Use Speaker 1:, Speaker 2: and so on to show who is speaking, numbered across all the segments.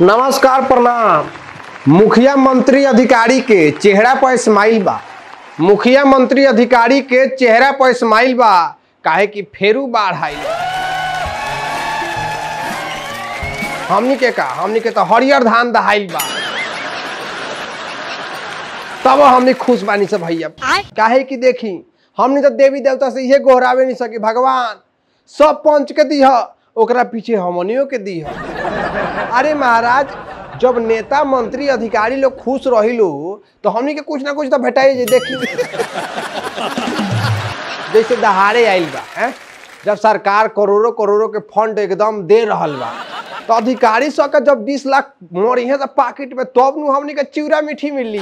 Speaker 1: नमस्कार प्रणाम मुखिया मंत्री अधिकारी के चेहरा पर स्माइल बा मुखिया मंत्री अधिकारी के चेहरा पर स्माइल बा काहे कि फेरू बाढ़ आइल बा। हमनी के का हमनी के तो हरियर धान दहाइल बा तब हमनी खुश बानी से भैया काहे कि देखी हमनी तो देवी देवता से इहे गोहरावे नहीं सकी भगवान सब पंच के दीह ओकरा पीछे हमनियों के दीह अरे महाराज जब नेता मंत्री अधिकारी लोग खुश रही लो तो हमनी के कुछ ना कुछ तो भेटाई जे देखी जैसे दहाड़े आइल बा हैं? जब सरकार करोड़ों करोड़ों के फंड एकदम दे रहल बा तो अधिकारी सब के जब 20 लाख मोरी है तो पाकिट में तब नु हमनी के चिवड़ा मीठी मिली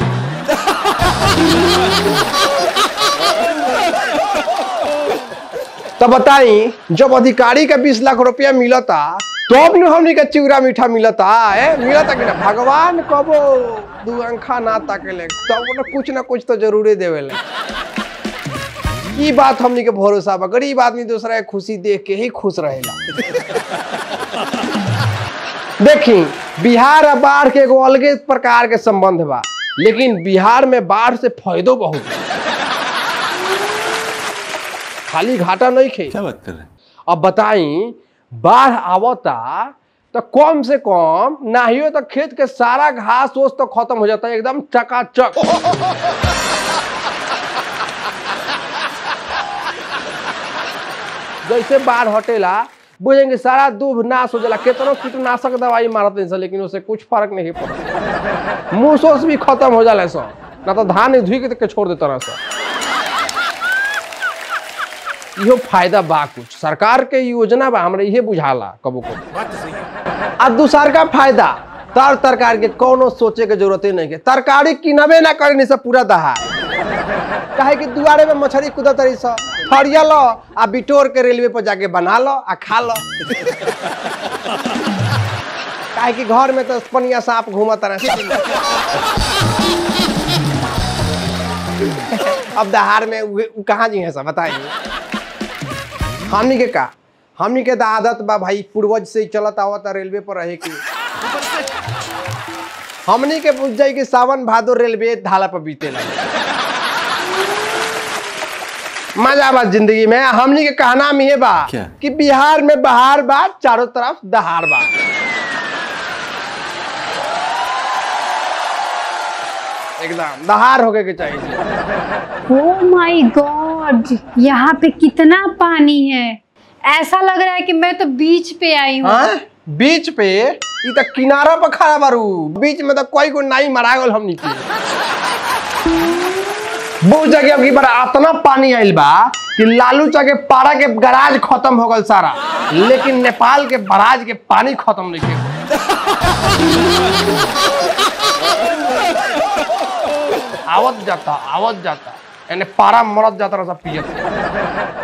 Speaker 1: तो बताई जब अधिकारी के 20 लाख रुपया मिलता तब नु हमनी के चिवड़ा मीठा मिलता ए मिलता कि ना भगवान कबो दू अंखा ना ताकेले तब ना कुछ ना कुछ तो जरूरे देवेले ई बात हमनी के भरोसा बा गरीब आदमी दूसरा के खुशी देख के ही खुश रहेला देखी बिहार आ बाढ़ के एगो अलगे प्रकार के संबंध बा लेकिन बिहार में बाढ़ से फायदो बहुत बा। खाली घाटा नहीं खे
Speaker 2: क्या बात कर रहे हैं
Speaker 1: अब बताई बाढ़ आवता तो कम से कम नाहियो तो खेत के सारा घास ओस तो खत्म हो जाता है एकदम चकाचक जैसे बाढ़ हटेला बुझेंगे सारा दूब नाश हो जाला केतनो कीटनाशक दवाई मारत नहीं सन, लेकिन उससे कुछ फर्क नहीं पड़ता मूस ओस भी खत्म हो जाला सब ना तो धान धुई के छोड़ देता रहा सब इहो फायदा बा कुछ सरकार के योजना बा हमरा इहे बुझाला कबो कबो आ दूसर का फायदा तर तरकारी के कोनो सोचे के जरूरते नहीं के तरकारी किनबे ना करे नहीं सब पूरा दहा काहे कि दुआरे में मछली कूदा तरी स फरिया लो आ बिटोर के रेलवे पर जाके बना लो आ खा लो काहे कि घर में तो पनिया सांप घूमत रहे अब दहाड़ में उ उ कहाँ जी है सब बताइए हमनी के का हमनी के तो आदत बा भाई पूर्वज से ही चलत आवत रेलवे पर रहे की हमनी के पूछ जाई कि सावन भादो रेलवे ढाला पर बीते लगे मजा बा जिंदगी में हमनी के कहना में ये बा
Speaker 2: क्या?
Speaker 1: कि बिहार में बहार बा चारों तरफ दहाड़ बा एकदम दहाड़ होके के चाहिए
Speaker 3: ओ माय गॉड यहाँ पे कितना पानी है ऐसा लग रहा है कि मैं तो बीच पे आई हूँ
Speaker 1: हाँ? बीच पे ई त किनारा पर खड़ा बारू बीच में तो कोई को नाई मरा गल हमनी के बहुत जगह अब की बार इतना पानी आइल बा कि लालू चा के पारा के गराज खत्म हो गल सारा लेकिन नेपाल के बराज के पानी खत्म नहीं के आवत जाता आवत जाता यानी पारा मरत जाता रहा सब पियत